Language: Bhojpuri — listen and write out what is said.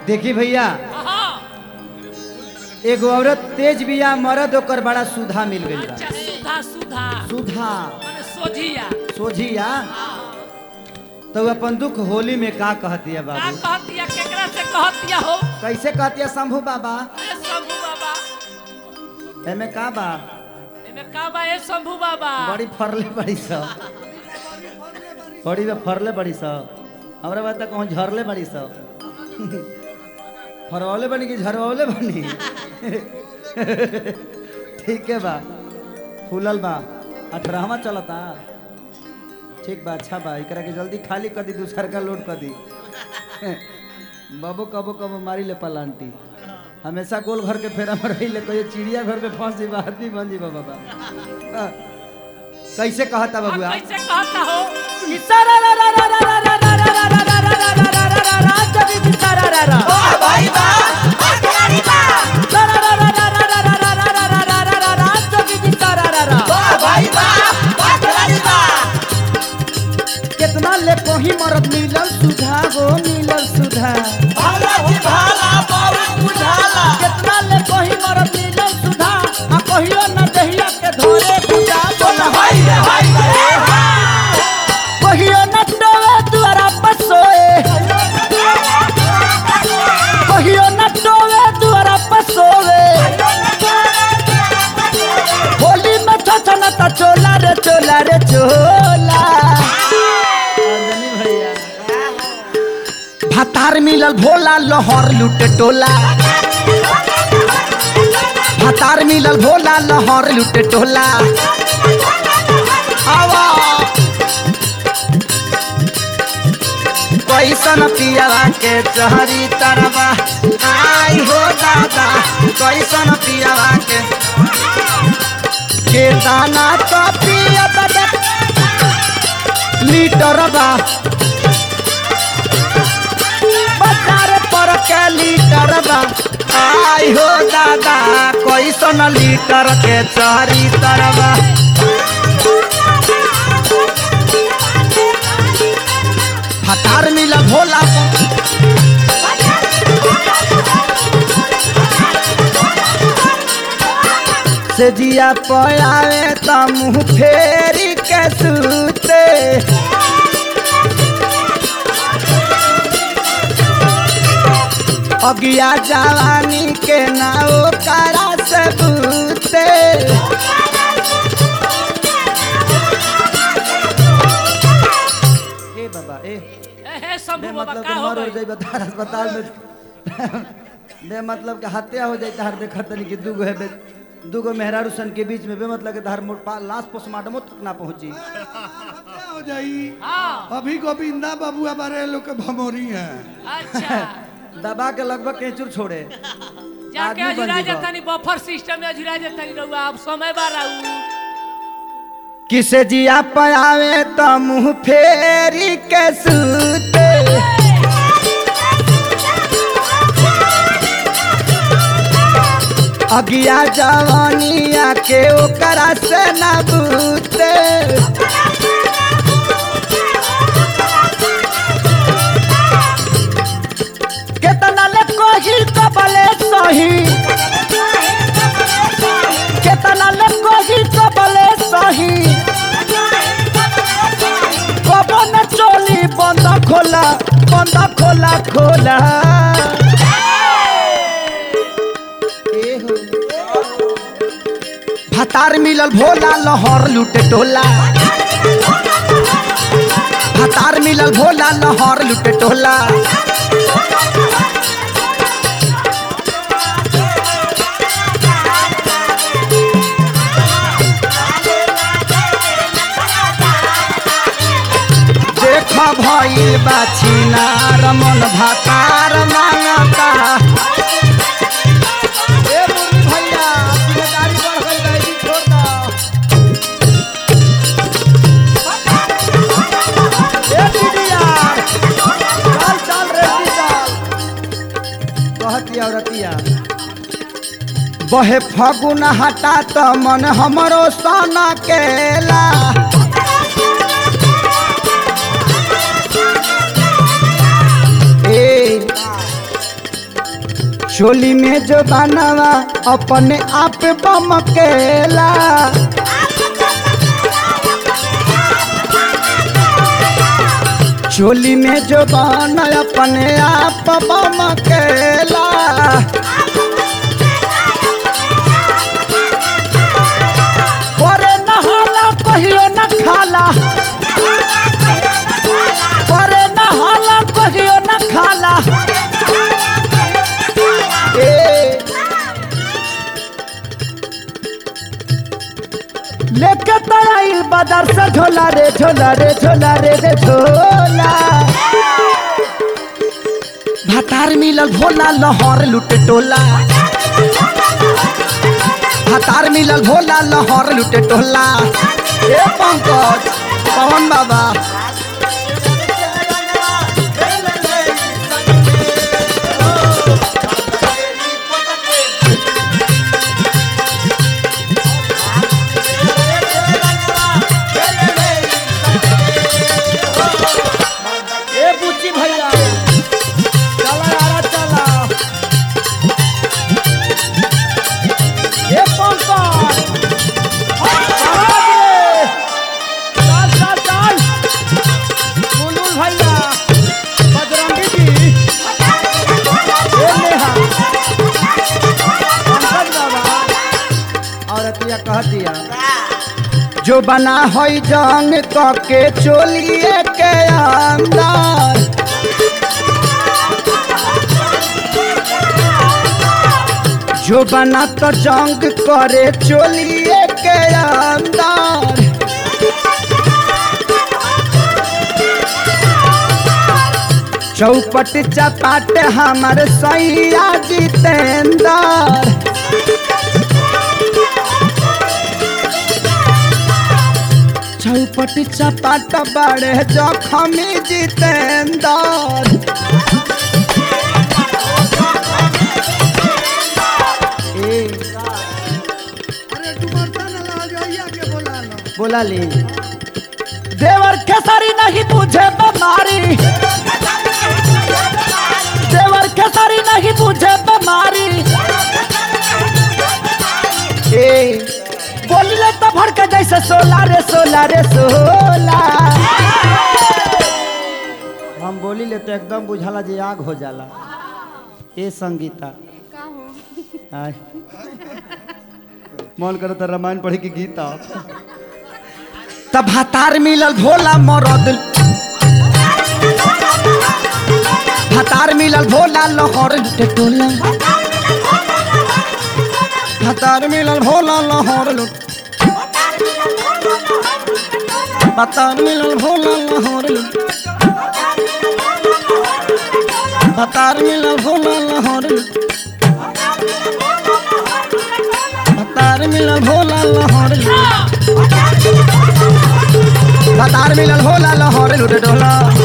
देखी भैया हाँ एगो औरत तेज बिया मरद ओकर बड़ा सुधा मिल गई बा अच्छा सुधा सुधा सुधा माने सोझिया सोझिया तो उ अपन दुख होली में का कहतिया का बाबू कहतिया केकरा से कहतिया हो कैसे कहतिया शंभू बाबा ए शंभू बाबा एमे का बा एमे का बा ए शंभू बाबा बड़ी फरले बड़ी सब बड़ी में फरले बड़ी सब हमरा बात कहूँ झरले बड़ी सब फरवले बनी कि झरवले बनी ठीक है बा फूलल बा अठारहवा चलता ठीक बा अच्छा बा एकरा के जल्दी खाली कर दी दूसर का लोड कर दी बाबू कबो कबो मारी ले पलांटी हमेशा गोल घर के फेरा में रही ले कोई चिड़िया घर में फंस जीवा आदमी बन जीवा बाबा हाँ। कैसे कहता अब बबुआ कैसे कहता हो कितना ले कोही मरद मिलल सुधा हो मिलल सुधा कितना ले कोही मरद मिलल सुधा आ कहियो न दहिया के धोरे बुझा बोला कहियो न डोवे दुआरा पर सोए कहियो न डोवे दुआरा पर सोए होली में छछन त चोला रे चोला रे चोला अंजनी भैया भातार मिलल भोला लहर लुटे टोला भातार मिलल भोला लहर लुटे टोला आवा कैसन पियावा के चहरी तरवा आई हो दादा कैसन पियावा के के दाना तो पिया लीटर बा बाजार पर के लीटर बा आई हो दादा कैसन लीटर के चहरी तरवा हतार मिला भोला से जिया पयावे त मुँह फेरी के सूते अगिया जवानी के नाव करा से बूते ए बाबा ए ए हे शंभू बे बाबा मतलब का कि हो मर गई जाई बता अस्पताल में बे मतलब कि हत्या हो जाई तहार देखत तनी कि दूगो है बे दूगो मेहरारू सन के बीच में बे मतलब कि तहार मोट पा- लाश पोस्टमार्टम तक ना पहुंची हो जाई हाँ अभी गोविंदा बाबुआ बारे लोग के भमोरी है अच्छा दबा के लगभग केचुर छोड़े जाके आदमी बन अजुरा जीवा। जतनी बफर सिस्टम में अजुरा जतनी रहुआ अब समय बा रहू किसे जिया पयावे त मुंह फेरी के सूते अगिया जवानिया के ओकरा से न बूते केतना ले कोही कबले सही केतना ले कोही कबले सही कबो न चोली बंद खोला बंद खोला खोला ए हो। भतार मिलल भोला लहर लुटे टोला भतार मिलल भोला लहर लुटे टोला देख भइल बाछी नार मन भातार मांगता ए मुरली भैया जिम्मेदारी बढ़ गई गई छोड़ दो ए दीदिया चल चल रे चल कहती औरतिया बहे फगुन हटा त मन हमरो सन केला ए चोली में जो बनावा अपने आप बमकेला चोली में जो बना अपने आप बमकेला करे नहाला कहियो न खाला करे नहाला कहियो न खाला ए लेके तराइल बाजार से झोला रे झोला रे झोला रे रे झोला भातार मिलल भोला लहर लुटे टोला भातार मिलल भोला लहर लुटे टोला ए पंकज पवन बाबा ए बुच्ची भैया चला यारा चला ए पंकज चल चल चल बुलबुल भैया बजरंगी जी ए नेहा पंकज बाबा औरतिया कह दिया जो बना होई जंग के चोलिए के अंदर जो बना तो जंग करे चोलिए के अंदर चौपट चपाट हमर सैया जितेंद्र चौपट चपाट बड़े जखमी जितेंद्र ए, अरे डुमरता न ला जाइए के बोला लो बोला ले देवर खेसारी नहीं बुझे बीमारी देवर खेसारी नहीं बुझे बीमारी ए बोलिले तो भड़के जैसे सोला रे सोला रे सोला हम बोली ले तो एकदम बुझाला जे आग हो जाला ए संगीता आय मन करो तो रामायण पढ़े की गीता तब हतार मिलल भोला मरद हतार मिलल भोला लहर लुटे टोला हतार मिलल भोला लहर लुट हतार मिलल भोला लहर लुट हतार मिलल भोला लहर लुट हतार मिलल भोला लहर लुट हतार मिलल भोला लहर लुट डोला